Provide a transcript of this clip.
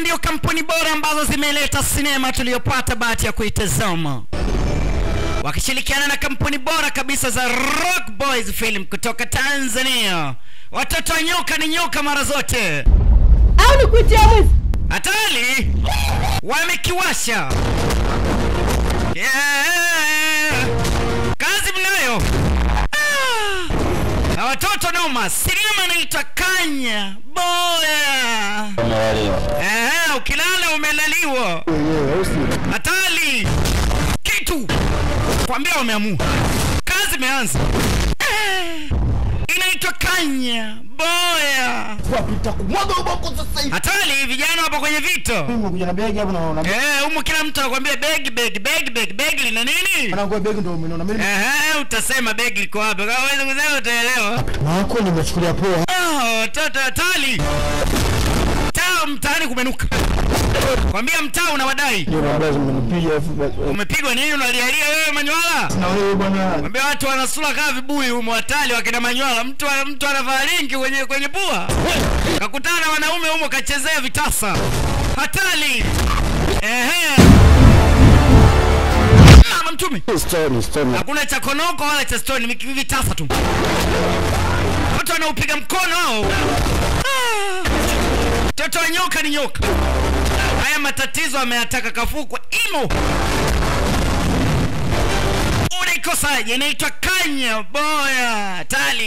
ndio kampuni bora ambazo zimeleta sinema tuliyopata bahati ya kuitazama wakishirikiana na kampuni bora kabisa za Rock Boys Film kutoka Tanzania. Watoto wa nyoka ni nyoka mara zote. au nikuitia mwizi Hatari wamekiwasha. Yeah. Kazi mnayo. Ah. Na watoto noma. Sinema inaitwa Kanya Boya. Eh, ukilala umelaliwa. Hatari kitu kwambia wameamua. Kazi imeanza. Eh, inaitwa Kanya Boya. Nitakumwaga ubongo sasa hivi. Hatari vijana wapo kwenye vito. Umekuja na begi hapo na na Eh, humu kila mtu anakuambia begi begi begi begi begi lina nini? Mwanangu begi ndio umeona mimi. Eh, utasema begi liko wapi? Kama wewe kusema utaelewa. Wako nimechukulia poa. Ah, watoto hatari. Taa mtaani kumenuka. Kwambia mtaa una wadai. Ndio baba zimenipiga afu Umepigwa nini unalialia wewe Manywala? na wewe bwana. Kwambia watu wanasula kama vibuyu humo hatari wakina Manywala. Mtu mtu anavaa linki kwenye kwenye pua. Kakutana na wanaume humo kachezea vitasa. Hatari. Ehe. Mama mtume. Story story. hakuna cha konoko wala cha stoni ni vitasa tu watu wanaupiga mkono hao Ah. mtoto wa nyoka ni nyoka haya matatizo ameyataka kafukwa imo unaikosaje inaitwa kanya boya tali